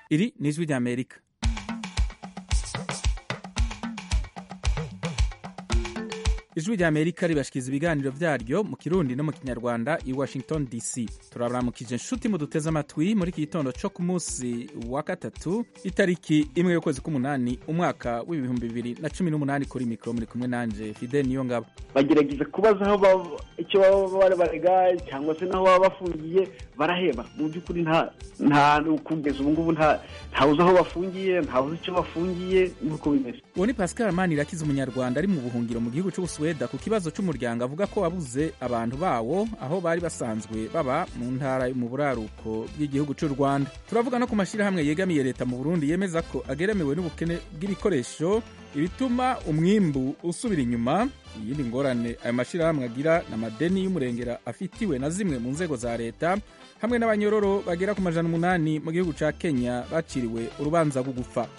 iri ni ijwi ry'amerika ijwi ry'amerika ribashikiriza ibiganiro vyaryo mu kirundi no mu kinyarwanda i washington dc turabaramukije nshuti muduteze amatwi muri iki gitondo co ku munsi wa gatatu itariki imwe y'ukwezi k'umunani umwaka w'ibihumbi bibiri na cumi n'umunani kuri mikoro muri kumwe nanje fide niyo ngabo bagerageza kubaza aho baba- icyo baba bari barega cyangwa se n'aho baba bafungiye baraheba mu by'ukuri nta nta kugeza ubu ngubu nta ntawuzi aho bafungiye ntawuzi icyo bafungiye nk'uko bimeze uwo ni pascal manirakiza umunyarwanda ari mu buhungiro mu gihugu c'ubusuweda ku kibazo c'umuryango avuga ko wabuze abantu bawo aho bari basanzwe baba mu ntara yo mu buraruko bw'igihugu c'u rwanda turavuga no ku mashyirahamwe yegamiye leta mu burundi yemeza ko ageramiwe n'ubukene bw'ibikoresho ibituma umwimbu usubira inyuma iyindi ngorane ayo mashyirahamwe agira n'amadeni y'umurengera afitiwe na zimwe mu nzego za leta hamwe n'abanyororo bagera ku majana umunani mu gihugu ca kenya baciriwe urubanza rwo gupfa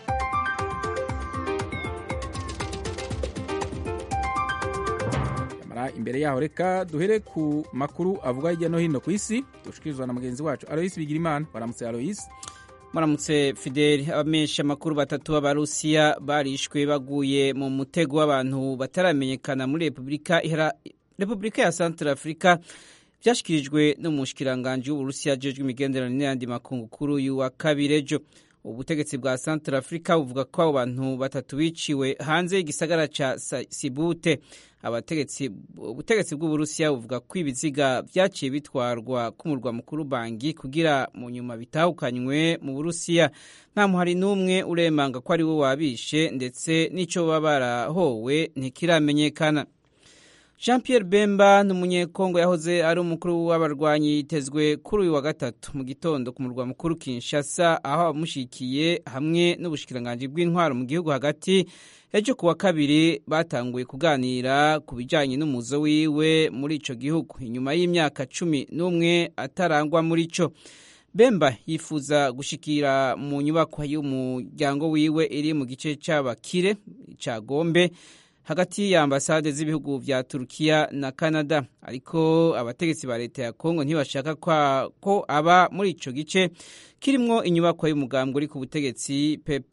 Nyamara imbere yaho reka duhere ku makuru avuga hirya no hino ku isi dushikirizwa na mugenzi wacu aloyisi bigirimana baramutse aloyisi muramutse fideli abamenyesha amakuru batatu b'abarusiya barishwe baguye mu mutego w'abantu bataramenyekana muri repubulika ihara repubulika ya santara afurika byashyikirijwe n'umushikiranganji w'uburusiya ajejwe imigenderanire n'ayandi makungu kuri uyu wa kabiri ejo ubutegetsi bwa santara afurika buvuga ko abo bantu batatu biciwe hanze y'igisagara ca Sa- sibute abategetsi ubutegetsi bw'uburusiya buvuga ko ibiziga vyaciye bitwarwa k'umurwa mukuru bangi kugira mu nyuma bitahukanywe mu burusiya nta muhari n'umwe uremanga ko ari we wabishe ndetse n'ico baba barahowe ntikiramenyekana jean pierre bemba ni umunyekongo yahoze ari umukuru w'abarwanyi yitezwe kuri uyu wa gatatu mu gitondo ku murwa mukuru kinshasa aho abamushikiye hamwe n'ubushikiranganji bw'intwaro mu gihugu hagati ejo ku wa kabiri batanguye kuganira ku bijyanye n'umuzo wiwe muri ico gihugu inyuma y'imyaka cumi n'umwe atarangwa muri co bemba yifuza gushikira mu nyubakwa y'umuryango wiwe iri mu gice c'abakire ca gombe hagati ya ambasade z'ibihugu vya Turukiya na Canada ariko abategetsi ba leta ya Kongo ntibashaka kwa- ko aba muri ico gice kirimwo inyubako y'umugambwe uri ku butegetsi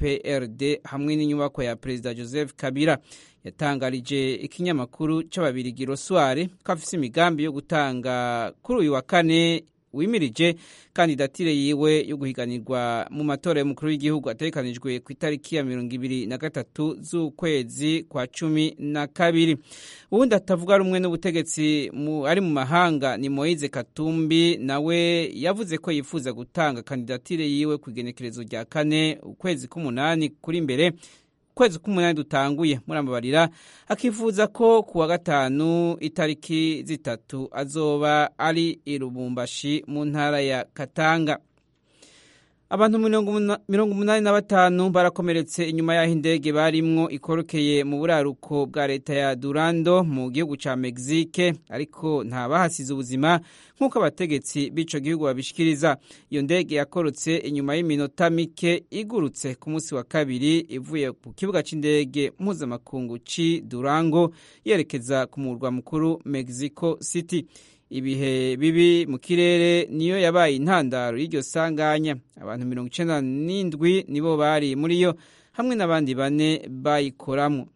PPRD hamwe n'inyubako ya Perezida Joseph Kabila yatangarije ikinyamakuru c'ababirigi Rosware ko afise imigambi yo gutanga kuri uyu wa kane wimirije kandidatire yiwe yo guhiganirwa mu matora y'umukuru w'igihugu ategekanijwe ku itariki ya mirongo ibiri na gatatu z'ukwezi kwa cumi na kabiri uwundi atavuga rumwe n'ubutegetsi mu- ari mu mahanga ni moise katumbi nawe yavuze ko yifuza gutanga kandidatire yiwe ku igenekerezo rya kane ukwezi k'umunani kuri imbere ukwezi k'umunani dutanguye muramubarira akifuza ko ku wa gatanu itariki zitatu azoba ari i Lubumbashi mu ntara ya Katanga abantu mirongo umuna- mirongo umunani na batanu barakomeretse inyuma y'aho indege barimwo ikorokeye mu buraruko bwa leta ya Durando mu gihugu ca Mexique ariko nta bahasize ubuzima nk'uko abategetsi b'ico gihugu babishikiriza iyo ndege yakorotse inyuma y'iminota mike igurutse ku munsi wa kabiri ivuye ku kibuga c'indege mpuzamakungu ci Durango yerekeza ku murwa mukuru Mexico City ibihe bibi mu kirere niyo yabaye intandaro y'iryo sanganya abantu mirongo icenda n'indwi nibo bari muri yo hamwe n'abandi bane bayikoramwo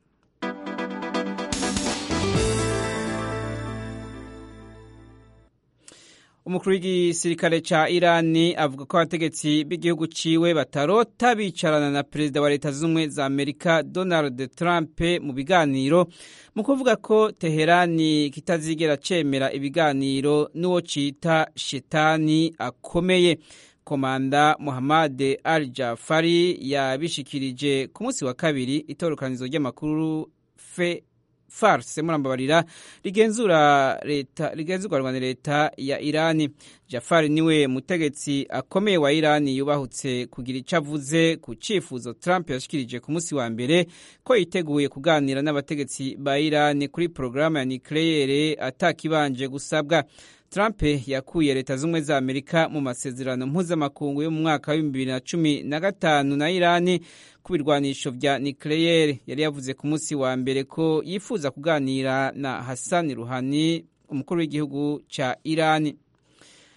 umukuru w'igisirikare ca irani avuga ko abategetsi b'igihugu ciwe batarota bicarana na perezida wa leta z'ubumwe za amerika donald trump mu biganiro mu kuvuga ko teherani kitazigera cemera ibiganiro n'uwo cita shetani akomeye komanda muhammad al jafari yabishikirije ku munsi wa kabiri itorokanizo ry'amakuru fe farse murambabarira rigenzura leta rigenzurwa na leta ya Irani Jafari niwe mutegetsi akomeye wa Irani yubahutse kugira icyo avuze ku cifuzo Trump yashikirije ku munsi wa mbere ko yiteguye kuganira n'abategetsi ba Irani kuri porogaramu ya nucleaire atakibanje gusabwa Trump yakuye leta z'ubumwe za Amerika mu masezerano mpuzamakungu yo mu mwaka w'ibihumbi bibiri na cumi na gatanu na Irani ku birwanisho vya nucleaire yari yavuze ku munsi wa mbere ko yifuza kuganira na Hassan Rouhani umukuru w'igihugu ca Irani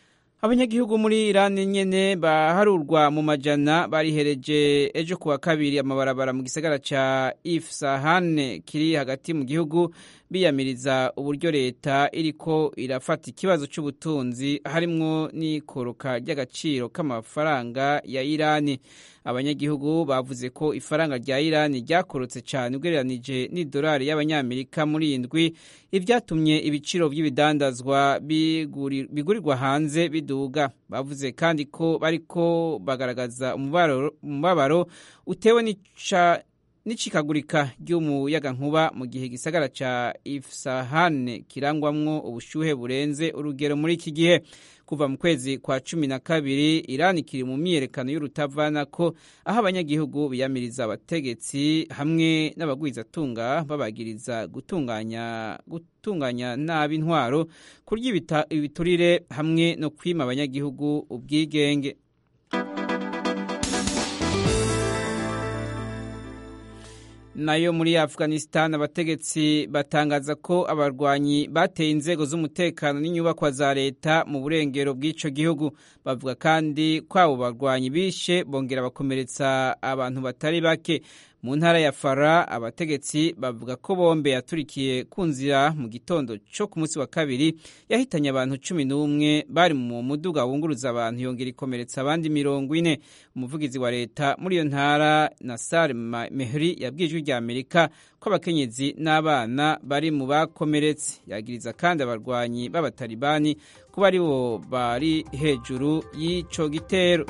abanyagihugu muri irani nyene baharurwa mu majana barihereje ejo kuwa kabiri amabarabara mu gisagara ca ifsahane kiri hagati mu gihugu biyamiriza uburyo leta iriko irafata ikibazo c'ubutunzi harimwo n'ikoroka ry'agaciro k'amafaranga ya irani abanyagihugu bavuze ko ifaranga rya irani ryakorotse cyane ugereranije n'idolari y'abanyamerika muri indwi ivyatumye ibiciro vy'ibidandazwa bigurirwa hanze biduga bavuze kandi ko bariko bagaragaza umubabaro utewe n'icikagurika ry'umuyagankuba mu gihe igisagara ca ifsahane kirangwamwo ubushuhe burenze urugero muri iki gihe kuva mu kwezi kwa cumi na kabiri irani kiri mu myiyerekano y'urutavana ko aho abanyagihugu biyamiriza abategetsi hamwe n'abagwizatunga babagiriza gutunganya gutunganya nabi intwaro kurya ibiturire hamwe no kwima abanyagihugu ubwigenge nayo muri afghanistan abategetsi batangaza ko abarwanyi bateye inzego z'umutekano n'inyubakwa za leta mu burengero bw'ico gihugu bavuga kandi ko abo barwanyi bishe bongera bakomeretsa abantu batari bake mu ntara ya fara abategetsi bavuga ko bombe yaturikiye ku nzira mu gitondo cyo ku munsi wa kabiri yahitanye abantu cumi n'umwe bari mu muduga wunguruza abantu yongera ikomeretsa abandi mirongo ine umuvugizi wa leta muri iyo ntara nasar mehri yabwiye ijwi rya amerika ko abakenyezi n'abana bari mu bakomeretse yagiriza kandi abarwanyi b'abatalibani kuba ari bo bari hejuru y'ico gitero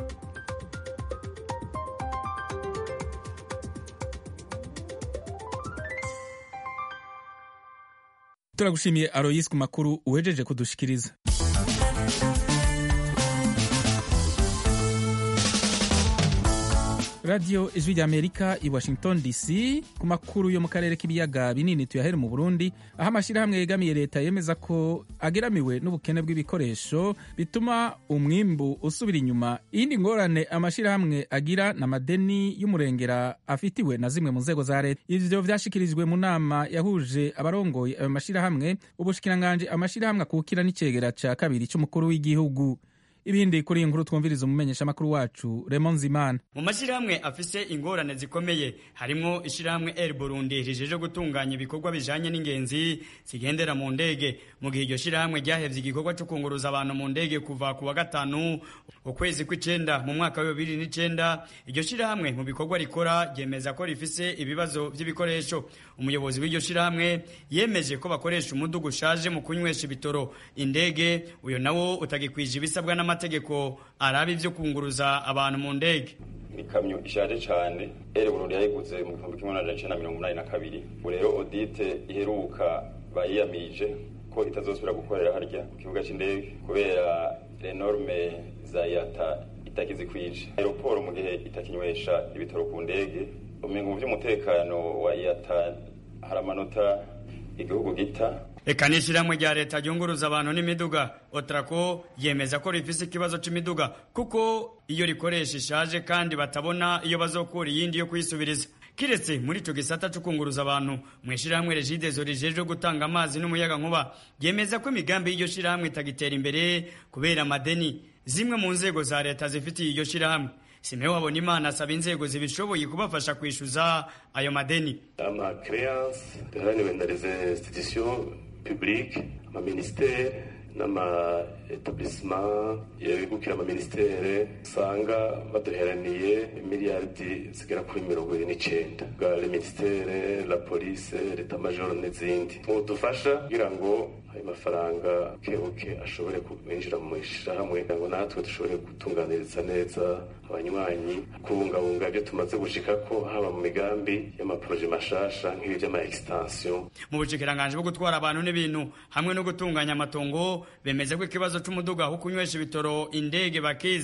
turagushimiye aroyisi ku makuru uwejeje kudushikiriza radiyo ijwi rya amerika i washington dc ku makuru yo mu karere k'ibiyaga binini tuyahere mu burundi aho amashyirahamwe yegamiye leta yemeza ko ageramiwe n'ubukene bw'ibikoresho bituma umwimbu usubira inyuma iyindi ngorane amashyirahamwe agira na madeni y'umurengera afitiwe na zimwe mu nzego za leta ivyo vyashikirijwe mu nama yahuje abarongoye ayo mashyirahamwe ubushikiranganje amashyirahamwe akukira n'icegera ca kabiri c'umukuru w'igihugu ibindi kuri iyi nkuru twumviriza umumenyeshamakuru wacu Raymond Zimana mu mashyirahamwe afise ingorane zikomeye harimwo ishyirahamwe Air Burundi rijeje gutunganya ibikorwa bijanye n'ingenzi zigendera mu ndege mu gihe iryo shyirahamwe ryahevye igikorwa cyo kunguruza abantu mu ndege kuva ku wa gatanu ukwezi kw'icenda mu mwaka wa bibiri n'icenda iryo shyirahamwe mu bikorwa rikora ryemeza ko rifise ibibazo vy'ibikoresho umuyobozi w'iryo shyirahamwe yemeje ko bakoresha umudugu ushaje mu kunywesha ibitoro indege uyo nawo utagikwije ibisabwa n'ama amategeko araba ivyo kunguruza abantu mu ndege ikamyo ishaje cyane ere Burundi yayiguze mu gihumbi kimwe n'amajana icenda mirongo umunani na kabiri ubu rero audite iheruka bayiyamije ko itazosubira gukorera harya ku kibuga c'indege kubera renorme za yata itakizikwije aeroporo mu gihe itakinywesha ibitoro ku ndege umenga mu vy'umutekano wa yata hari amanota igihugu gita eka n'ishyirahamwe rya leta ryunguruza abantu n'imiduga otrako yemeza ko rifise ikibazo c'imiduga kuko iyo rikoresha ishaje kandi batabona iyo bazokura iyindi yo kuyisubiriza kiretse muri ico gisata co kunguruza abantu mw'ishirahamwe regidezo rijejwe gutanga amazi n'umuyaga nkuba yemeza ko imigambi y'iryo shirahamwe itagitera imbere kubera amadeni zimwe mu nzego za leta zifitiye iryo shirahamwe simeho habona imana asaba inzego zibishoboye kubafasha kwishyuza ayo madeni amacreance yaharaniwe na les institutions publiques amaministere n'amaetablissement yabigukira amaministere usanga baduheraniye miliyardi zigera kuri mirongo ibiri n'icenda bwa le ministere la police leta majoro n'izindi mudufasha kugira ngo ayo mafaranga kebuke ashobore kwinjira mu ishirahamwe kugira ngo natwe dushobore gutunganiriza neza abanywanyi kubungabunga ibyo tumaze gushikako haba mu migambi y'amaproje mashasha nk'ibi vy'ama extension mu bushikiranganje bwo gutwara abantu n'ibintu hamwe no gutunganya amatongo bemeza ko ikibazo c'umuduga wo kunywesha ibitoro indege bakizi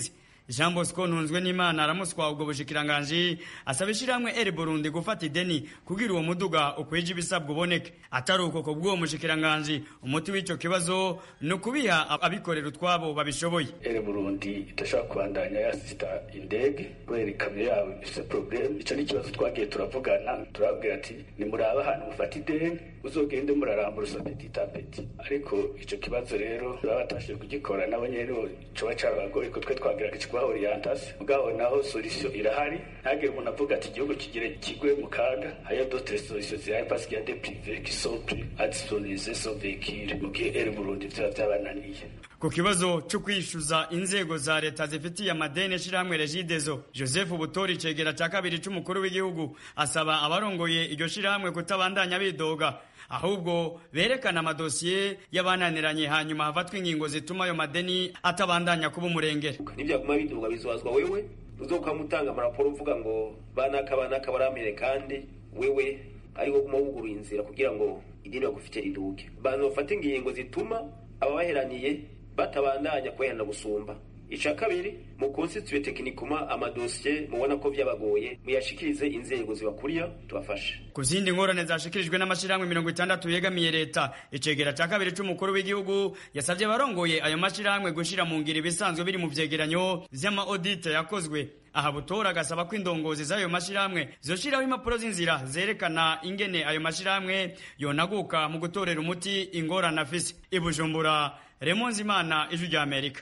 jean bosco ntunzwe n'imana aramuswa ubwo bushikiranganji asaba ishyirahamwe eri burundi gufata ideni kugira uwo muduga ukwije ibisabwa uboneke atari uko ku bw'uwo mushikiranganji umuti w'icyo kibazo ni ukubiha abikorera utwabo babishoboye eri burundi idashobora kubandanya yasita indege kubera ikamyo yabo ifite porogaramu icyo ni ikibazo twagiye turavugana turababwira ati nimuraba ahantu mufata ideni uzogende murarambura usapeti tapeti ariko icyo kibazo rero baba batashoboye kugikora nabo nyene coba carabagoye ko twe twagiraga ikibaho orientasi mugabo naho solution irahari ntagire umuntu avuga ati igihugu kigire kigwe mu kaga hariyo d'autres solutions zihari parce qu'il y a des privés qui sont prêts à disponibiliser son véhicule mu gihe eri burundi vyaba vyabananiye ku kibazo cyo kwishyuza inzego za leta zifitiye amadeni ishyirahamwe regidezo joseph butori icegera cya kabiri cy'umukuru w'igihugu asaba abarongoye iryo shyirahamwe kutabandanya bidoga ahubwo berekana amadosiye y'abananiranye hanyuma hafatwa ingingo zituma ayo madeni atabandanya kuba umurengera nibyaguma biduga bizobazwa wewe uzokamutanga amaraporo uvuga ngo banaka banaka baramere kandi wewe ari wo guma wuguruye inzira kugira ngo idini bagufite riduke bantu bafata ingingo zituma ababaheraniye batabandanya kubaherana gusumba ica kabiri mu konsitituye tekinikuma amadosiye mubona ko byabagoye muyashikirize inzego zibakuriya tubafashe ku zindi ngorane zashikirijwe n'amashyirahamwe mirongo itandatu yegamiye leta icegera cya kabiri c'umukuru w'igihugu yasabye abarongoye ayo mashyirahamwe gushyira mu ngiro ibisanzwe biri mu vyegeranyo vy'ama audite yakozwe aha butora agasaba ko indongozi z'ayo mashyirahamwe zoshiraho impapuro z'inzira zerekana ingene ayo mashyirahamwe yonaguka mu gutorera umuti ingorane afise ibujumbura remonzi imana ijwi rya amerika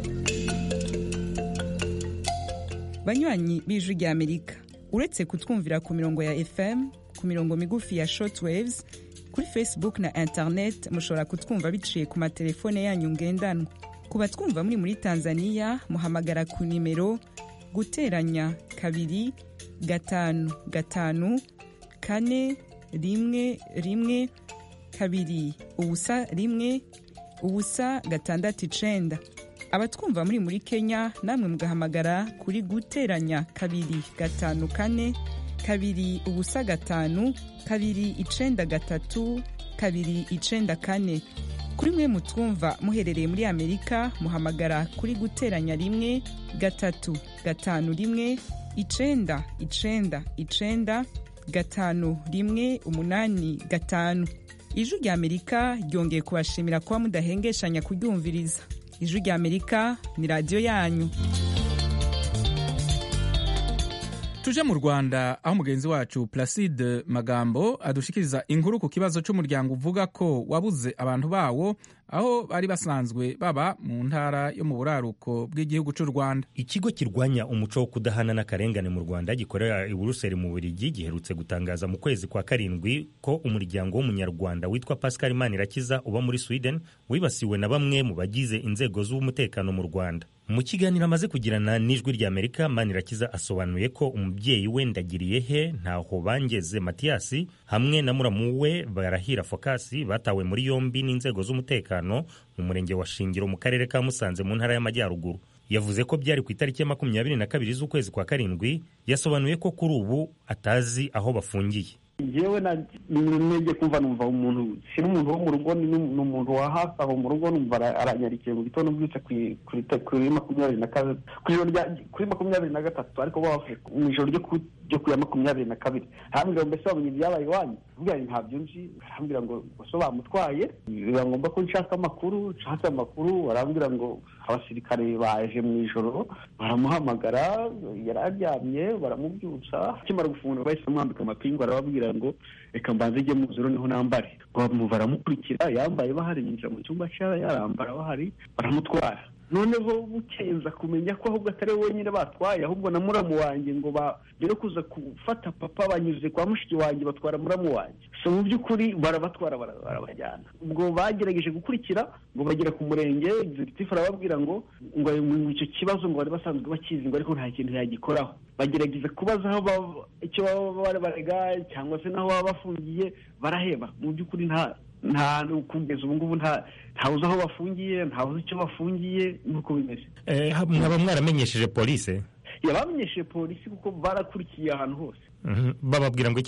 banywanyi b'ijwi rya amerika uretse kutwumvira ku mirongo ya fm ku mirongo migufi ya shortwaves kuri facebook na internet mushobora kutwumva biciye ku matelefone yanyu ngendanwa ku batwumva muri muri tanzania muhamagara ku nimero guteranya kabiri gatanu gatanu kane rimwe rimwe kabiri ubusa rimwe ubusa gatandatu icenda abatwumva muri muri kenya namwe mugahamagara kuri guteranya kabiri gatanu kane kabiri ubusa gatanu kabiri icenda gatatu kabiri icenda kane kuri mwe mutwumva muherereye muri amerika muhamagara kuri guteranya rimwe gatatu gatanu rimwe icenda icenda icenda gatanu rimwe umunani gatanu ijwi rya amerika ryongeye kubashimira kuba mudahengeshanya kuryumviriza ijwi rya amerika ni radiyo yanyu tuje mu rwanda aho mugenzi wacu placide magambo adushikiriza inkuru ku kibazo cy'umuryango uvuga ko wabuze abantu bawo aho bari basanzwe baba mu ntara yo mu buraruko bw'igihugu cy'u rwanda ikigo kirwanya umuco wo kudahana n'akarengane mu rwanda gikorera i buruseli mu burigi giherutse gutangaza mu kwezi kwa karindwi ko umuryango w'umunyarwanda witwa pascal manirakiza uba muri sweden wibasiwe na bamwe mu bagize inzego z'umutekano mu rwanda mu kiganiro amaze kugirana n'ijwi rya amerika manirakiza asobanuye ko umubyeyi we ndagiriye he ntaho bangeze matiyasi hamwe na muramu we barahira fokasi batawe muri yombi n'inzego z'umutekano mu murenge wa shingiro mu karere ka musanze mu ntara y'amajyaruguru yavuze ko byari ku itariki ya makumyabiri na kabiri z'ukwezi kwa karindwi yasobanuye ko kuri ubu atazi aho bafungiye njyewe nibyo kumva numva umuntu si n'umuntu wo mu rugo ni umuntu wa hafi aho mu rugo numva aranyarikiye mu gitondo mbyutse kuri makumyabiri na kabiri kuri makumyabiri na gatatu ariko bavuye mu ijoro ryo ku ya makumyabiri na kabiri arambwira ngo mbese wamenye ibyabaye iwanyu mbwira ngo ntabyo nzi arambwira ngo gusa bamutwaye biba ngombwa ko nshaka amakuru nshatse amakuru barambwira ngo abasirikare baje mu ijoro baramuhamagara yari aryamye baramubyutsa akimara gufungura bahise bamwambika amapingu arababwira ngo reka mbanze ijye mu nzira niho nambare baramukurikira yambaye bahari yinjira mu cyumba cya yarambara bahari baramutwara noneho bukenza kumenya ko ahubwo atari we wenyine batwaye ahubwo na muramu wanjye ngo mbere kuza gufata papa banyuze kwa mushiki wanjye batwara muramu wanjye so mu by'ukuri barabatwara barabajyana ubwo bagerageje gukurikira ngo bagera ku murenge executive arababwira ngo ngo icyo kibazo ngo bari basanzwe bakizi ngo ariko nta kintu yagikoraho bagerageza kubaza aho icyo baba barega cyangwa se n'aho baba bafungiye baraheba mu by'ukuri nta nta kugeza ubu ngubu ntawuzi aho bafungiye ntawuzi icyo bafungiye nuko bimeze mwaba mwaramenyesheje polisi yabamenyesheje polisi kuko barakurikiye ahantu hose bababwira ngo iki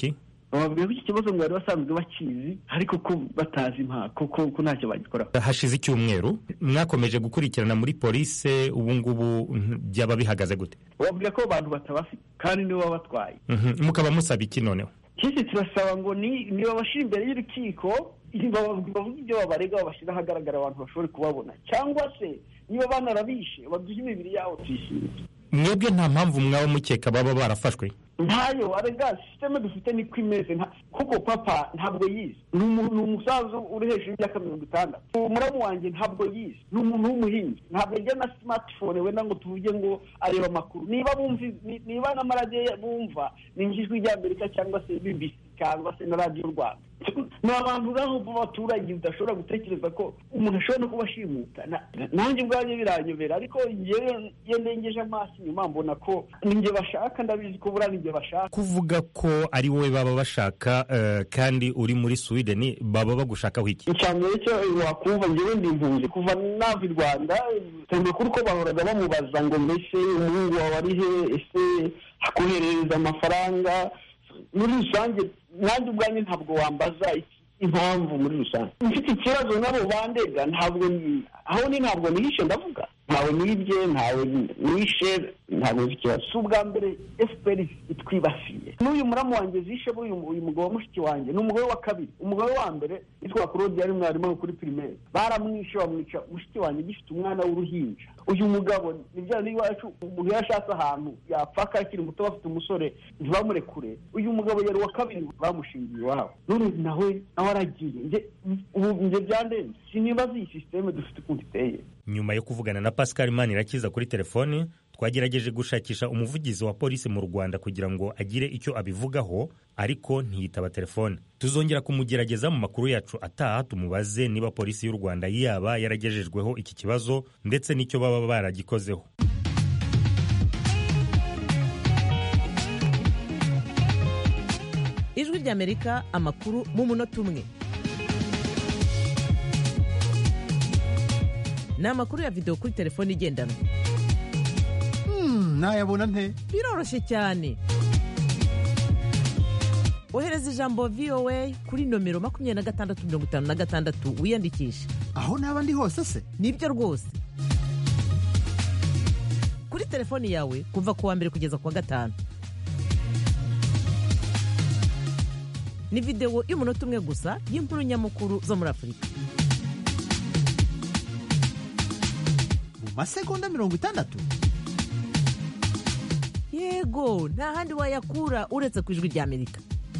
bababwira ko iki kibazo ngo bari basanzwe bakizi ariko ko batazi impaka ko ko ntacyo bagikoraho hashize icyumweru mwakomeje gukurikirana muri polise ubu ngubu byaba bihagaze gute bababwira ko abantu batabafite kandi nibo baba batwaye Mhm. mukaba musaba iki noneho kisi turasaba ngo ni niba bashyira imbere y'urukiko bavuga ibyo babarega babashyira ahagaragara abantu bashobore kubabona cyangwa se niba banarabishe baduhe imibiri yabo tuyishyire mwebwe nta mpamvu mwaba mukeka baba barafashwe ntayo arega sisiteme dufite niko imeze nta- kuko papa ntabwo yize ni umu- ni umusaza uri hejuru y'imyaka mirongo itandatu umuramu wanjye ntabwo yize ni umuntu w'umuhinzi ntabwo ajya na smartphone wenda ngo tuvuge ngo areba amakuru niba bumva ni- niba n'amaradiyo bumva ni nk'ijwi ry'amerika cyangwa se bbc cyangwa se na radiyo rwanda ni abantu ngaho b'abaturage udashobora gutekereza ko umuntu ashobora no kubashimuta Na- nanjye ubwanjye biranyobera ariko njyewe iyo ndengeje amaso inyuma mbona ko ninjye bashaka ndabizi ko buriya ninjye bashaka kuvuga ko ari wowe baba bashaka eh, kandi uri muri sweden baba bagushakaho iki icyambere cyo wakumva njyewe ndi impunzi kuva nava i rwanda hari amakuru ko bahoraga bamubaza ngo mbese umuhungu wawe ari he ese akoherereza amafaranga muri rusange nanjye ubwanjye ntabwo wambaza iki- impamvu muri rusange mfite ikibazo nabo bandega ntabwo ni- aho ni ntabwo nihishe ndavuga ntawe nibye ntawe nishe ntabwo nzi ikibazo si ubwa mbere fpr itwibasiye n'uyu muramu wanjye zishe uyu uyu mugabo wa mushiki wanjye ni umugore wa kabiri umugore wa mbere yitwa claude yari mwarimu kuri primaire baramwishe bamwica mushiki wanjye gifite umwana w'uruhinja uyu mugabo ni bya n'iwacu umuntu iyo ashatse ahantu yapfaka akiri muto bafite umusore ntibamurekure uyu mugabo yari uwa kabiri bamushingiye iwabo none nawe nawe aragiye njye ubu njye byandenze sinibaza iyi sisiteme dufite ukuntu iteye nyuma yo kuvugana na pascal manirakiza kuri telefoni twagerageje gushakisha umuvugizi wa polisi mu rwanda kugira ngo agire icyo abivugaho ariko ntiyitaba telefone tuzongera kumugerageza mu makuru yacu ataha tumubaze niba polisi y'u rwanda yaba yaragejejweho iki kibazo ndetse n'icyo baba baragikozeho ijwi ry'amerika amakuru mu munota umwe ni amakuru ya videwo kuri telefone igendanwa nayabona nte biroroshye cyane ohereza ijambo voa kuri nomero makumyabiri na gatandatu mirongo itanu na gatandatu wiyandikishe aho naba ndi hose se nibyo rwose kuri telefoni yawe kuva ku wa mbere kugeza ku wa gatanu ni videwo y'umunota umwe gusa y'inkuru nyamukuru zo muri afurika mu masegonda mirongo itandatu yego nta handi wayakura uretse ku ijwi ry'amerika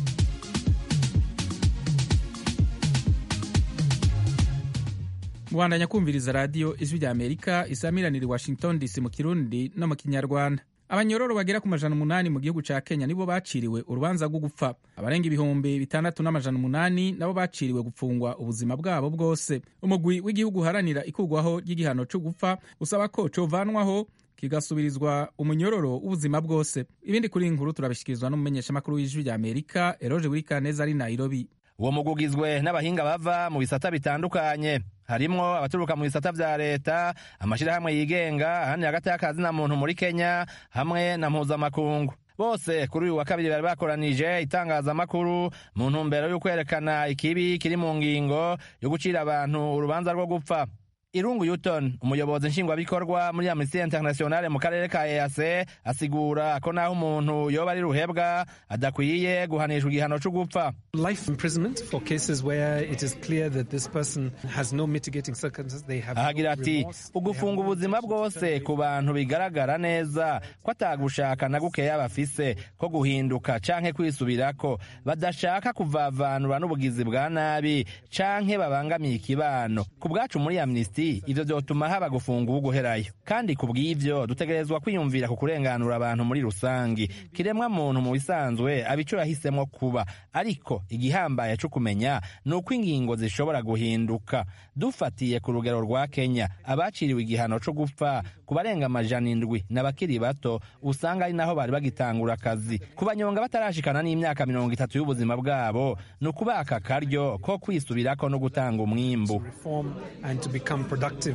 mubandanya kumviriza radiyo ijwi rya amerika isamiranira i washington dc mu kirundi no mu kinyarwanda abanyororo bagera ku majana umunani mu gihugu ca kenya nibo baciriwe urubanza rwo gupfa abarenga ibihumbi bitandatu n'amajana umunani nabo baciriwe gupfungwa ubuzima bwabo bwose umugwi w'igihugu uharanira ikurwaho ry'igihano co gupfa usaba ko covanwaho kigasubirizwa umunyororo w'ubuzima bwose ibindi kuri iyi nkuru turabishyikirizwa n'umumenyeshamakuru w'ijwi rya amerika eroje wirikaneza ari nairobi uwo mugwi ugizwe n'abahinga bava mu bisata bitandukanye harimwo abaturuka mu bisata vya leta amashirahamwe yigenga ahandi hagati y'akazi na muntu muri kenya hamwe na mpuzamakungu bose kuri uyu wa kabiri bari bakoranije itangazamakuru mu ntumbero yo kwerekana ikibi kiri mu ngingo yo gucira abantu urubanza rwo gupfa irungu yuton umuyobozi nshingwabikorwa muri amnesty internationale mu karere ka ease asigura ko naho umuntu yoba ari ruhebwa adakwiye guhanishwa igihano co gupfa life imprisonment for cases where it is clear that this person has no mitigating circumstances they have ahagira no ati remorse, ugufunga ubuzima bwose ku bantu bigaragara neza ko atagushaka na gukeya bafise ko guhinduka canke kwisubirako badashaka kuvavanura n'ubugizi bwa nabi canke babangamiye ikibano ku bwacu muri amnesty ivyo vyotuma haba gufunga uwuguherayo kandi ku bw'ivyo dutegerezwa kwiyumvira ku kurenganura abantu muri rusangi kiremwa muntu mu bisanzwe aba ico yahisemwo kuba ariko igihambaye co kumenya ni uko ingingo zishobora guhinduka dufatiye ku rugero rwa kenya abaciriwe igihano co gupfa ku barenga amajana indwi n'abakiri bato usanga ari naho bari bagitangura akazi ku banyonga batarashikana n'imyaka mirongo itatu y'ubuzima bwabo ni ukubaka akaryo ko kwisubirako no gutanga umwimbu reform and to become productive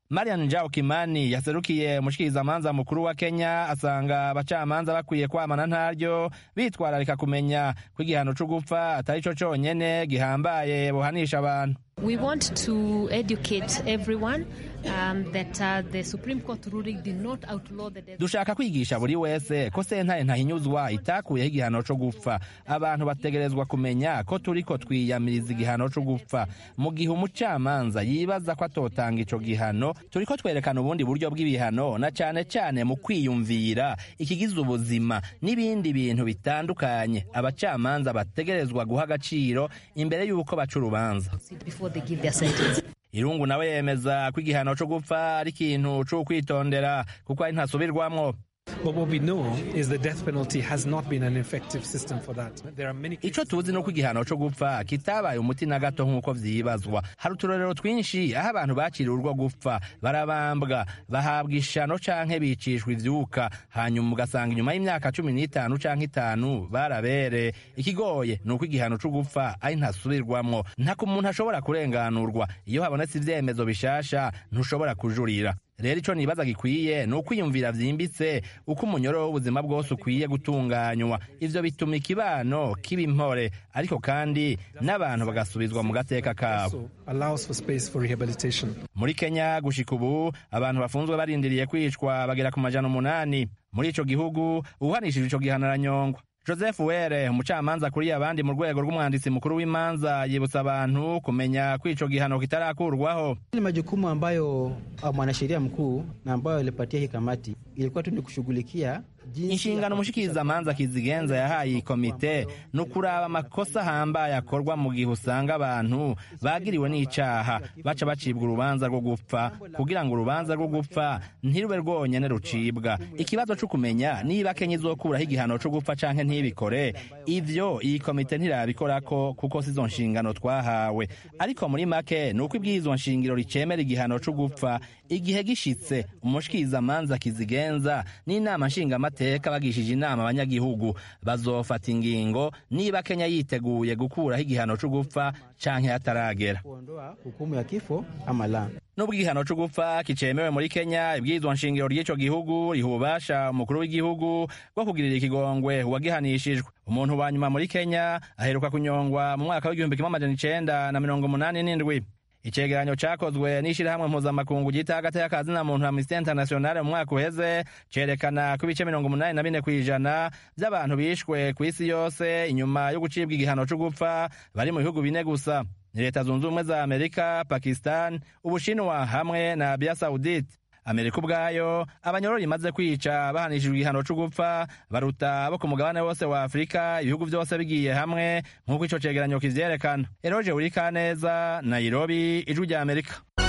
marian njao kimani yaserukiye umushikirizamanza mukuru wa kenya asanga abacamanza bakwiye kwamana ntaryo bitwararika kumenya ko igihano co gupfa atari co conyene gihambaye buhanisha abantu We want to educate everyone um, that uh, the Supreme Court ruling did not outlaw the death. dushaka kwigisha buri wese ko sentare ntahinyuzwa itakuyeho igihano co gupfa abantu bategerezwa kumenya ko turiko twiyamiriza igihano co gupfa mu gihe umucamanza yibaza ko atotanga ico gihano turiko twerekana ubundi buryo bw'ibihano na cane cane mu kwiyumvira ikigize ubuzima n'ibindi bintu bitandukanye abacamanza bategerezwa guha agaciro imbere y'uko baca urubanza Before they give their sentence. irungu nawe yemeza ko igihano co gupfa ari ikintu c'ukwitondera kuko ari ntasubirwamwo But what we know is the death penalty has not been an effective system for that. There are many ico tuzi nuko igihano co gupfa kitabaye umuti na gato nk'uko vyibazwa hari uturorero twinshi aho abantu baciriwe urwo gupfa barabambwa bahabwa ishano canke bicishwa ivyuka hanyuma ugasanga inyuma y'imyaka cumi n'itanu canke itanu barabere ikigoye ni uko igihano co gupfa ari ntasubirwamwo ntako umuntu ashobora kurenganurwa iyo habonetse ivyemezo bishasha ntushobora kujurira rero ico nibaza gikwiye ni ukwiyumvira vyimbitse uko umunyoro w'ubuzima bwose ukwiye gutunganywa ivyo bituma ikibano kiba impore ariko kandi n'abantu bagasubizwa mu gateka kabo allows for space for rehabilitation. muri kenya gushika ubu abantu bafunzwe barindiriye kwicwa bagera ku majana umunani muri ico gihugu uhanishije ico gihano aranyongwa joseph were umucamanza akuriye abandi mu rwego rw'umwanditsi mukuru w'imanza yibutsa abantu kumenya ko ico gihano kitarakurwaho ni majukumu ambayo uh, mwanasheria mkuu na ambayo alipatia hii kamati ilikuwa tu ni kushughulikia inshingano umushikirizamanza kizigenza yahaye iyi komite ni ukuraba amakosa ahambaye akorwa mu gihe usanga abantu bagiriwe n'icaha baca bacibwa urubanza rwo gupfa kugira ngo urubanza rwo gupfa ntirube rwonyene rucibwa ikibazo co kumenya niba kenya izokuraho igihano co gupfa canke ntibikore ivyo iyi komite ntirabikorako kuko sizo nshingano twahawe ariko muri make ni uko ibwirizwa nshingiro ricemera igihano co gupfa igihe gishitse umushikirizamanza kizigenza n'inama nshingamateka bagishije inama abanyagihugu bazofata ingingo niba kenya yiteguye gukuraho igihano co gupfa canke hataragera kuondoa hukumu ya kifo ama la nubwo igihano co gupfa kicemewe muri kenya ibwirizwa nshingiro ry'ico gihugu riha ububasha umukuru w'igihugu bwo kugirira ikigongwe uwagihanishijwe umuntu wa nyuma muri kenya aheruka kunyongwa mu mwaka w'igihumbi kimwe amajana icenda na mirongo umunani n'indwi icegeranyo cakozwe n'ishirahamwe mpuzamakungu ryita hagati y'akazi na muntu amnesty international mu mwaka uheze cerekana ko ibice mirongo umunani na bine kw'ijana vy'abantu bishwe kw'isi yose inyuma yo gucibwa igihano co gupfa bari mu bihugu bine gusa ni leta zunze ubumwe za amerika pakistan ubushinwa hamwe na arabia saudite amerika ubwayo abanyororo imaze kwica bahanishijwe igihano co gupfa baruta abo ku mugabane wose wa afurika ibihugu vyose bigiye hamwe nk'uko ico cegeranyo kivyerekana eroje urikaneza nairobi ijwi rya amerika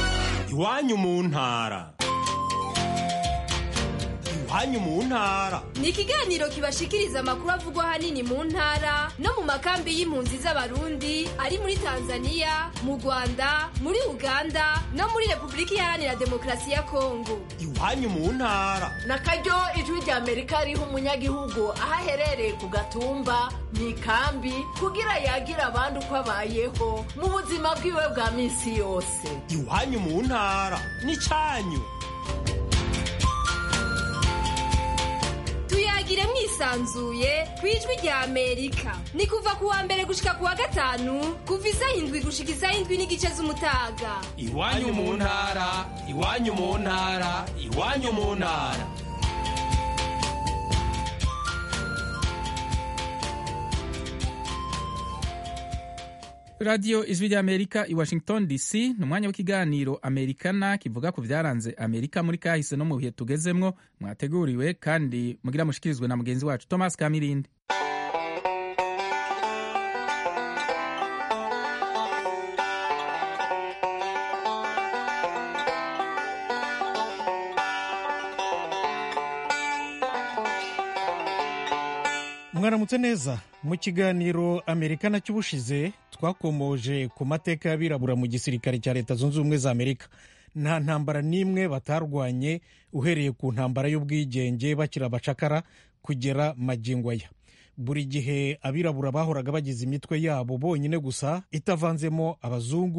iwanyu mu ntara iwanyu mu ntara ni ikiganiro kibashikiriza amakuru avugwa ahanini mu ntara no mu makambi y'impunzi z'abarundi ari muri tanzania mu rwanda muri uganda no muri repubulika iharanira demokarasi ya kongo iwanyu mu ntara na karyo ijwi rya amerika riha umunyagihugu aho aherereye ku gatumba mu ikambi kugira yagira abandi uko abayeho mu buzima bwiwe bwa minsi yose iwanyu mu ntara n'icanyu tuyagire mwisanzuye ku ijwi rya amerika ni kuva ku wa mbere gushika ku wa gatanu kuva isaha indwi gushika isaha indwi n'igice z'umutaga iwanyu mu ntara iwanyu mu ntara iwanyu mu ntara radiyo ijwi ry'amerika i washington dc ni umwanya w'ikiganiro amerikana kivuga ku byaranze amerika muri kahise no mu bihe tugezemwo mwateguriwe kandi mugira mushikirizwe na mugenzi wacu thomas kamirindi mwaramutse neza mu kiganiro amerikana cy'ubushize twakomoje ku mateka y'abirabura mu gisirikare cya leta zunze ubumwe za amerika nta ntambara n'imwe batarwanye uhereye ku ntambara y'ubwigenge bakiri abacakara kugera magingo aya buri gihe abirabura bahoraga bagize imitwe yabo bonyine gusa itavanzemo abazungu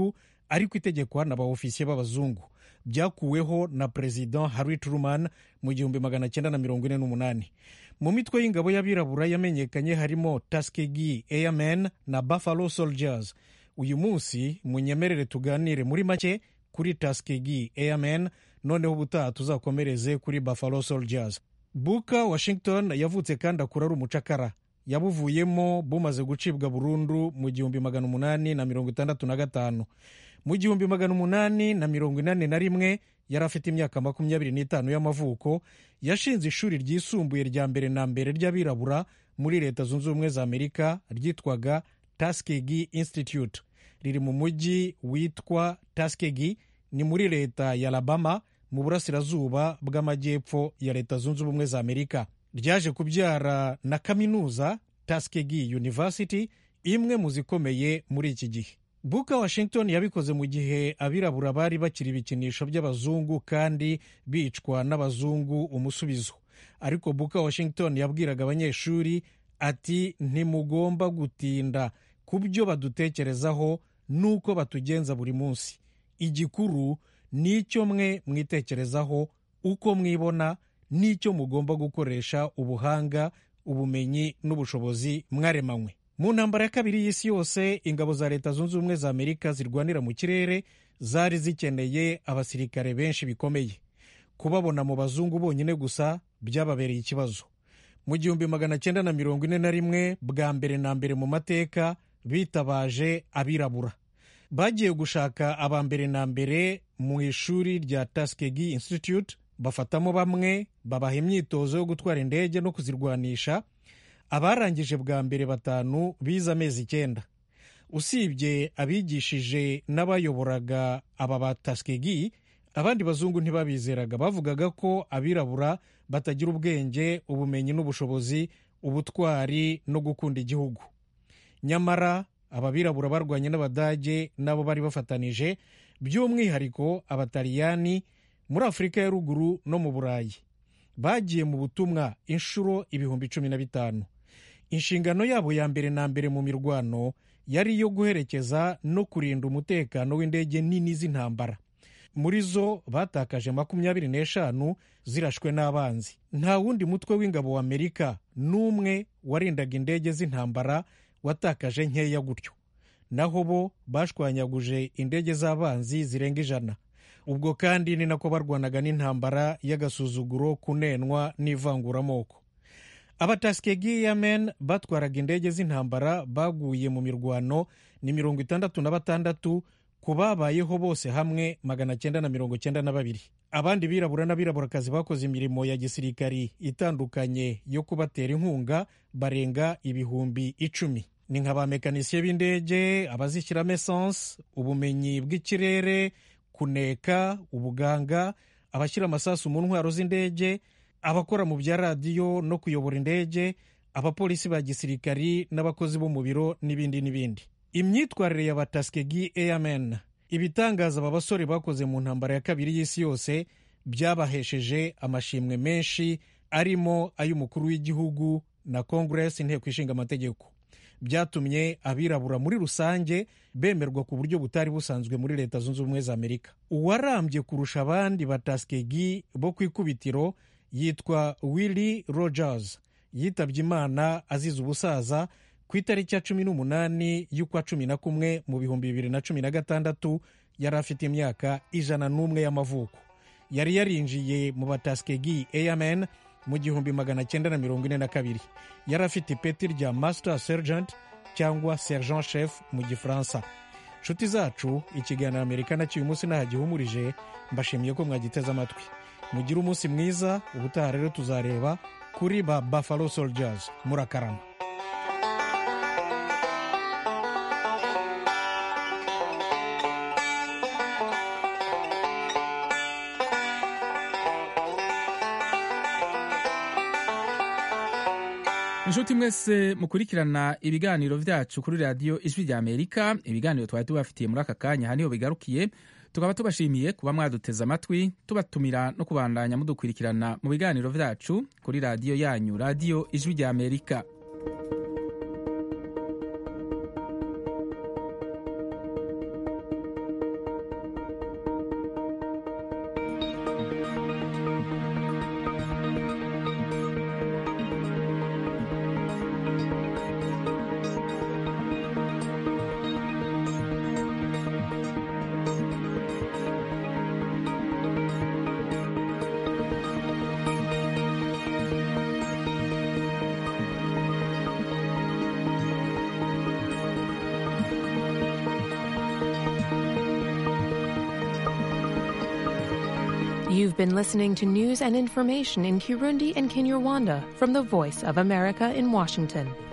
ariko itegekwa na ba ofisiye b'abazungu byakuweho na perezida harry truman mu gihumbi magana cyenda na mirongo ine n'umunani mu mitwe y'ingabo y'abirabura yamenyekanye harimo tuskegee airmen na buffalo soldiers uyu munsi munyemerere tuganire muri make kuri tuskegee airmen noneho ubutaha tuzakomereze kuri buffalo soldiers buka washington yavutse kandi akura ari umucakara yabuvuyemo bumaze gucibwa burundu mu gihumbi magana umunani na mirongo itandatu na gatanu mu gihumbi magana umunani na mirongo inani na rimwe yari afite imyaka makumyabiri n'itanu y'amavuko yashinze ishuri ryisumbuye rya mbere na mbere ry'abirabura muri leta zunze ubumwe za amerika ryitwaga tuskegee institute riri mu mujyi witwa tuskegee ni muri leta ya alabama mu burasirazuba bw'amajyepfo ya leta zunze ubumwe za amerika ryaje kubyara na kaminuza tuskegee university imwe mu zikomeye muri iki gihe buka washington yabikoze mu gihe abirabura bari bakiri ibikinisho by'abazungu kandi bicwa n'abazungu umusubizo ariko buka washington yabwiraga abanyeshuri ati ntimugomba gutinda ku byo badutekerezaho n'uko batugenza buri munsi igikuru ni icyo mwe mwitekerezaho uko mwibona n'icyo mugomba gukoresha ubuhanga ubumenyi n'ubushobozi mwaremanywe mu ntambara ya kabiri y'isi yose ingabo za leta zunze ubumwe za amerika zirwanira mu kirere zari zikeneye abasirikare benshi bikomeye kubabona mu bazungu bonyine gusa byababereye ikibazo mu gihumbi magana cyenda na mirongo ine na rimwe bwa mbere na mbere mu mateka bitabaje abirabura bagiye gushaka aba mbere na mbere mu ishuri rya tuskegee institute bafatamo bamwe babaha imyitozo yo gutwara indege no kuzirwanisha abarangije bwa mbere batanu bize amezi icyenda usibye abigishije n'abayoboraga aba ba tuskegee abandi bazungu ntibabizeraga bavugaga ko abirabura batagira ubwenge ubumenyi n'ubushobozi ubutwari no gukunda igihugu nyamara aba birabura barwanye n'abadage nabo bari bafatanije by'umwihariko abataliyani muri afurika ya ruguru no mu burayi bagiye mu butumwa inshuro ibihumbi cumi na bitanu inshingano yabo ya mbere na mbere mu mirwano yari iyo guherekeza no kurinda umutekano w'indege nini z'intambara muri zo batakaje makumyabiri n'eshanu zirashwe n'abanzi nta wundi mutwe w'ingabo wa amerika n'umwe warindaga indege z'intambara watakaje nkeya gutyo naho bo bashwanyaguje indege z'abanzi zirenga ijana ubwo kandi ni nako barwanaga n'intambara y'agasuzuguro kunenwa n'ivanguramoko abataskegee yamen batwaraga indege z'intambara baguye mu mirwano ni mirongo itandatu na batandatu ku babayeho bose hamwe magana cyenda na mirongo cyenda na babiri abandi birabura n'abiraburakazi bakoze imirimo ya gisirikari itandukanye yo kubatera inkunga barenga ibihumbi icumi ni nka ba mekanisiye b'indege abazishyiramo esanse ubumenyi bw'ikirere kuneka ubuganga abashyira amasasu mu ntwaro z'indege abakora mu bya radiyo no kuyobora indege abapolisi ba gisirikari n'abakozi bo mu biro n'ibindi n'ibindi imyitwarire ya bataskegi airmen ibitangaza aba basore bakoze mu ntambara ya kabiri y'isi yose byabahesheje amashimwe menshi arimo ay'umukuru w'igihugu na congress inteko ishinga amategeko byatumye abirabura muri rusange bemerwa ku buryo butari busanzwe muri leta zunze ubumwe za amerika uwarambye kurusha abandi bataskegi bo ku ikubitiro yitwa willy rogers yitabye imana azize ubusaza ku itariki ya cumi n'umunani y'ukwa cumi na kumwe mu bihumbi bibiri na cumi na gatandatu yari afite imyaka ijana n'umwe y'amavuko yari yarinjiye mu bataskegi airmen mu gihumbi magana cyenda na mirongo ine na kabiri yari afite ipeti rya master sergeant cyangwa sergent chef mu gifaransa nshuti zacu ikiganiro amerika nacyo uyu munsi ntahagihumurije mbashimiye ko mwagiteze amatwi mugire umunsi mwiza ubutaha rero tuzareba kuri ba buffalo soldiers murakarama inshuti mwese mukurikirana ibiganiro byacu kuri radiyo ijwi rya amerika ibiganiro twari tubafitiye muri aka kanya aha niho bigarukiye tukaba tubashimiye kuba mwaduteze amatwi tubatumira no kubandanya mudukurikirana mu biganiro byacu kuri radiyo yanyu radiyo ijwi rya amerika You've been listening to news and information in Kirundi and Kinyarwanda from the Voice of America in Washington.